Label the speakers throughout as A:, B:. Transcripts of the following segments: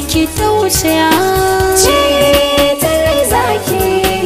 A: ki tausaya
B: Cetar zaki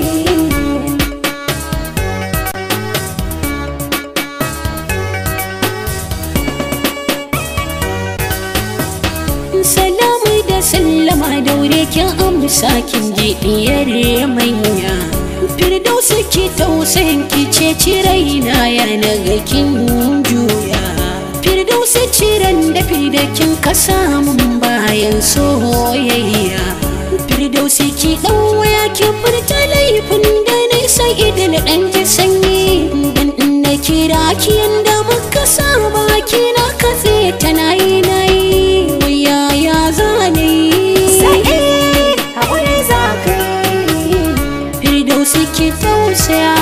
A: salamu da sallama daure kin amsa kin ji diyar manya firdausu ki tausayin ki ce ciraina ya naga kin juya firdausu ciran da firdakin ka samun bayan soyayya firdausu ki dan waya ki furta laifin da nisa idan dan ji sanyi dan na kira ki yanda muka saba kina katse ta nayi nayi yaya zane
B: Sa'e haƙuri za ka yi
A: firdausi ki tausaya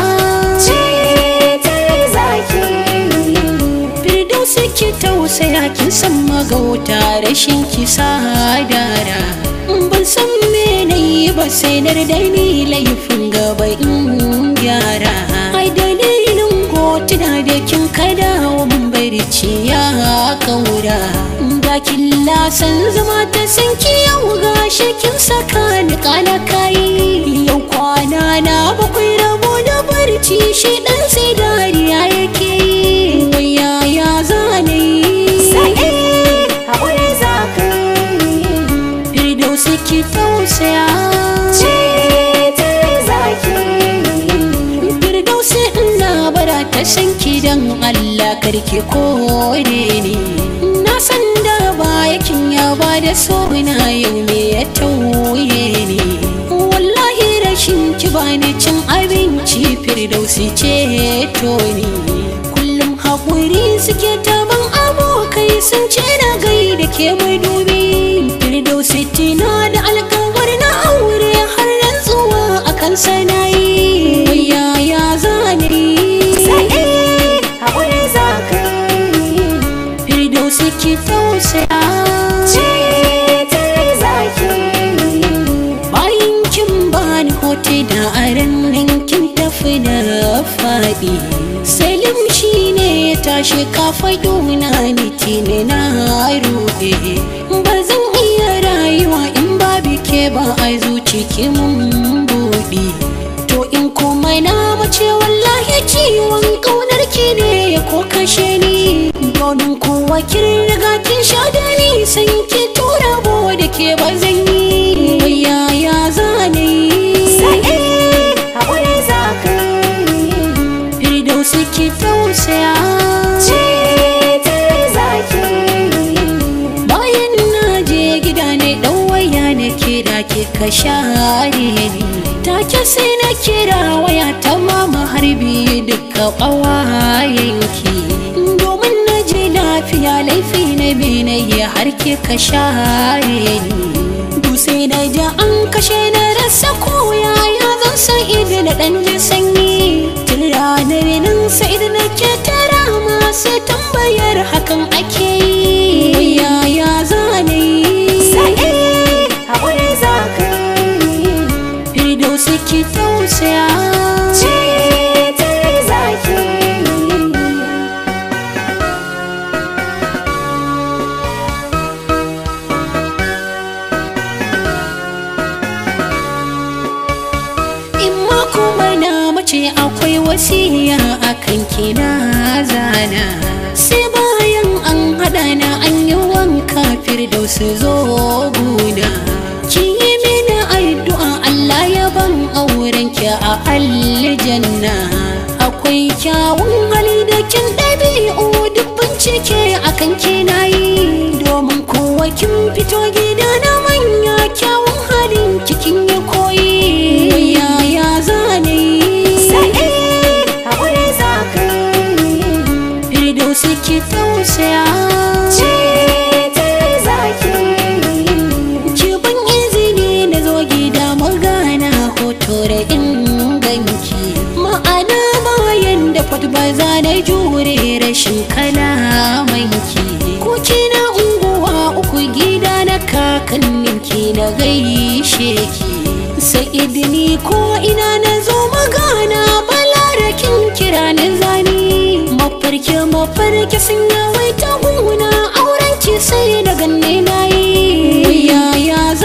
B: Cetar zaki
A: firdausi ki tausaya kin san magauta rashin ki sadara ban san me nayi ba sai na da ni laifin gaba in gyara ai dalilin hotuna da kin kada wa mun barci ya kaura da kin lasan zama ta san ki yau gashi kin saka ni kala kai yau kwana na bakwai rabo da barci shi dan sai dariya yake yi wai yaya zane
B: Sa'e haƙuri za ka yi
A: firdausi ki tausaya
B: Cetar zaki
A: firdausi ina bara ta san ki dan Allah karki kore ni na san da bayakin ya ba da so na yau me ya tauye ni wallahi rashin ki bani cin abinci firdausi ce to ni kullum haƙuri suke taban abokai sun ce na gaida ke madubi firdausi tina da alkawar na aure har rantsuwa akan sanayi yaya zane
B: Sa'e haƙuri za ka yi
A: firdausi ki tausaya
B: Cetar zaki
A: bayan kin bani hote da aran nan kin tafi da faɗi salim shi ne ya tashi kafa na ni tini na ruɗe ba zan iya rayuwa in babu ke ba a zuci ki mun buɗe to in kuma na mace wallahi ciwon ƙaunar ki ne ko kashe ni domin kowa kin riga kin sha da ni san ki tura bo da ke ba zan yi yaya zane
B: Sa'e haƙuri za ka yi
A: firdausi ki tausaya
B: Cetar zaki
A: bayan na je gida ne dan waya na kira ki ka share ni take sai na kira waya ta mama harbi duka ƙawayenki domin na je lafiya laifi na na yi har ki ka share ni dutse na ja an kashe na rasa koya ya zan san idan na dan ji sanyi tun ranar nan sai da nake tara masu tambayar hakan ake yi yaya zane
B: Sa'e haƙuri za ka yi
A: firdausi ki tausaya
B: Cetar zaki
A: in ma kuma na mace akwai wasiya akan kina zana sai bayan an haɗa na an yi wanka firdausi zo guna ki yi mini addu'a Allah ya ban auren ki a aljanna akwai kyawun hali da kin ɗabi'u duk bincike akan kina yi domin kowa kin fito gida na manya kyawun halin kikin ya koyi yaya zane
B: Sa'e haƙuri za ka yi
A: firdausi ki tausaya
B: Cetar zaki
A: ki ban izini na zo gida magana hoto da inganki ma'ana bayan da fat ba za na jure rashin kalamanki ko kina unguwa uku gida na kakanninki na gaishe ki sa'id ni ko ina na zo magana balarakin kira na zani mafarki mafarki sun yawaita guna auren ki sai da ganne na yi yaya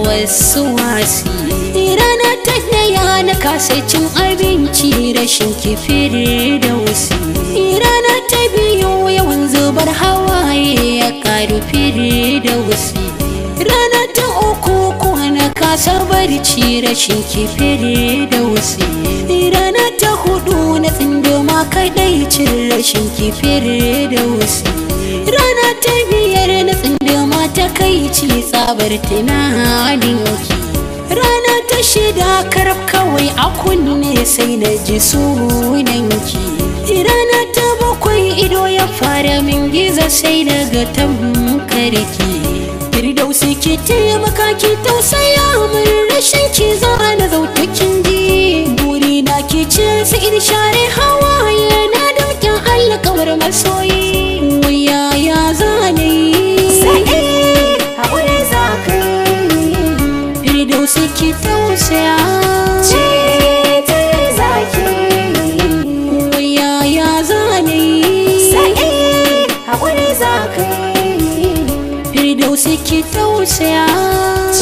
A: wasu wasi rana ta daya na kasa cin abinci rashin kifiri da wusi rana ta biyu yawan zubar hawaye ya karu firi da wusi rana ta uku kuwa na kasa barci rashin kifiri da wusi rana ta hudu na tsindoma kadai cin rashin kifiri da wusi rana ta biyar na tsindoma ta kai ci tsabar tunanin ki rana ta shida karab kawai a kunne sai na ji sunanki rana ta bakwai ido ya fara min giza sai na ga tamkarki firdausi ki taimaka ki tausaya min rashin ki za na zauta kin ji buri na ki ce sai in share hawaye na daukin alƙawar masoyi waya ya zane
B: Sa'id haƙuri za ka yi
A: firdausi ki tausaya
B: Cetar za ki yi
A: waya ya zane
B: Sa'id haƙuri za ka yi
A: firdausi ki tausaya